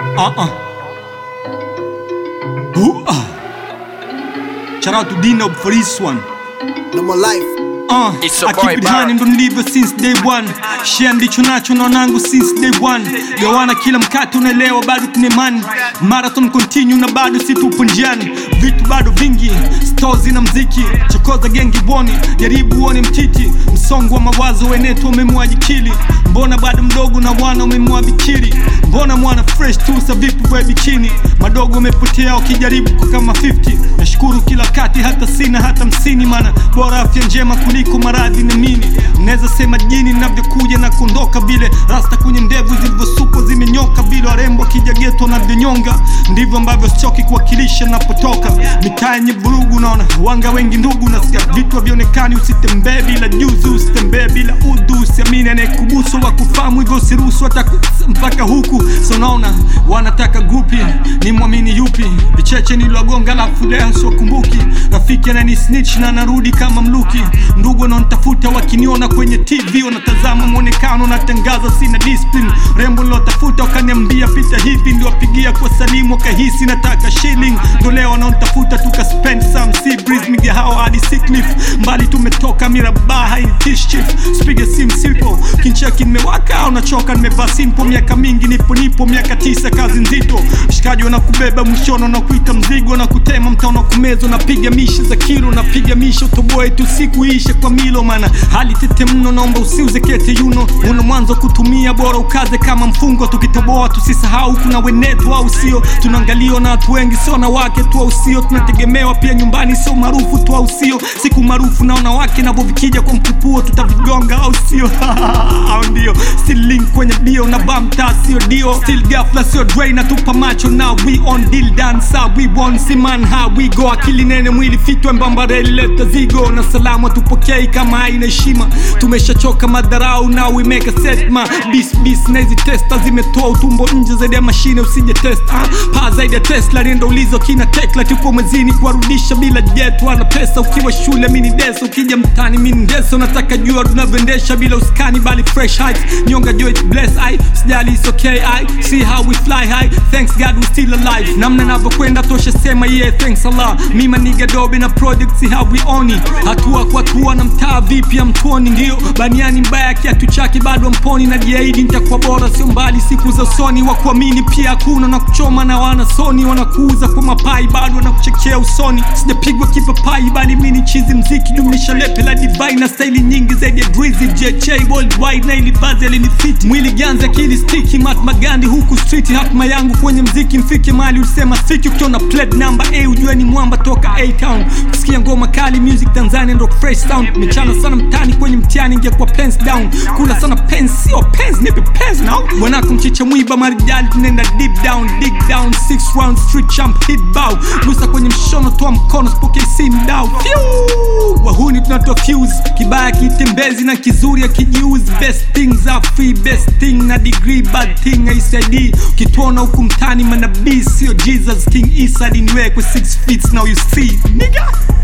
Uh-uh. Ooh, uh. Shout out to Dino for this one. No more life. Uh, It's a I boy keep it bar. honey, don't leave it since day one. Share ndicho nacho na wanangu since day one. Gawana kila mkate unaelewa, bado tuna imani. Marathon continue na bado si tupo njiani. Vitu bado vingi, stores na mziki. Chokoza gengi boni, jaribu uone mtiti. Msongo wa mawazo wenetu umemwaji kili. Mbona bado mdogo na wana umemwa bikiri. Mbona mwana fresh tu sa vipi vya bichini. Madogo umepotea ukijaribu kwa kama 50. Nashukuru kila kati hata sina hata msini mana bora afya njema kuliko maradhi na nini naweza sema jini navyokuja na kuondoka vile rasta kwenye ndevu zilivyosukwa zimenyoka vile warembo akija geto navyonyonga ndivyo ambavyo sichoki kuwakilisha napotoka mitaa yenye vurugu naona wanga wengi ndugu nasikia vitu havionekani usitembee bila juzu usitembee bila udhu usiamini anayekubusu wa kufahamu hivyo usiruhusu hata ku- mpaka huku so naona wanataka grupi ni mwamini yupi vicheche niliwagonga lafu leo siokumbuki rafiki anani snitch na narudi kama mluki ndugu wanaonitafuta wakiniona kwenye tv wanatazama mwonekano natangaza sina discipline rembo nilotafuta wakaniambia pita hivi niliwapigia kwa salimu wakahisi nataka shilling ndo leo wanaonitafuta tukaspend some sea breeze migahawa hadi Seacliff mbali tumetoka mirabaha intish chief spige sim simple kincheki nimewaka au nachoka nimevaa simple miaka mingi nipo nipo miaka tisa kazi nzito shikaji wanakubeba mwishono na kuita mzigo na kutema mtaona kumezwa napiga mishe za kilo napiga mishe utoboe tu siku ishe kwa milo mana hali tete mno naomba usiuze kete yuno una mwanzo kutumia bora ukaze kama mfungo tukitoboa tusisahau kuna wenetu au sio tunaangaliwa na watu wengi sio na wake tu au sio tunategemewa pia nyumbani sio maarufu tu au sio siku maarufu na wanawake navyo vikija kwa mkupuo tutavigonga au sio au ndio still link kwenye bio na bamta sio dio still gafla sio dre na tupa macho na we on deal dancer we won siman how we go akili nene mwili fitwe mbambareli leta zigo na salama tupokei kama haina heshima tumeshachoka madharau na we make a set ma bis bis na hizi testa zimetoa utumbo nje zaidi ya mashine usije test ah, paa zaidi ya tesla nenda ulizo kina tekla tupo mwezini kuwarudisha bila jet wana pesa ukiwa shule mini deso ukija mtani mini deso nataka jua tunavyoendesha bila uskani bali fresh heights nyonga jo it bless i sijali it's okay i see how we fly high thanks god we still alive namna navyokwenda tosha sema yeah thanks allah mima niga dobe na project see how we own it hatua kwa hatua na mtaa vipi ya mtoni ndio baniani mbaya kiatu chake bado mponi na jiaidi nitakuwa bora sio mbali siku za usoni wa kuamini pia hakuna na kuchoma na wana soni wanakuuza kwa mapai bado wanakuchekea usoni sijapigwa kipapai bali mini chizi mziki jumlisha lepe la divai na staili nyingi zaidi ya drizzy jj worldwide na ili bazi alinifiti mwili ganzi akili stiki matma gandi huku street hatma yangu kwenye mziki mfike mali usema siki ukiona plate number a ujue ni mwamba toka a town kusikia ngoma kali music tanzania ndo fresh sound mechana sana mtani kwenye mtihani ingekuwa pens down kula sana pens sio pens nipe pens now bwanako mchicha mwiba marijali tunaenda deep down dig down six round street champ hit bow gusa kwenye mshono toa mkono spokei sim down Phew! wahuni tunatoa fuse kibaya kitembezi na kizuri akijiuzi best things are free best thing na degree bad thing aisaidii ukituona huku mtani manabii sio jesus king isa diniwekwe 6 feet now you see nigga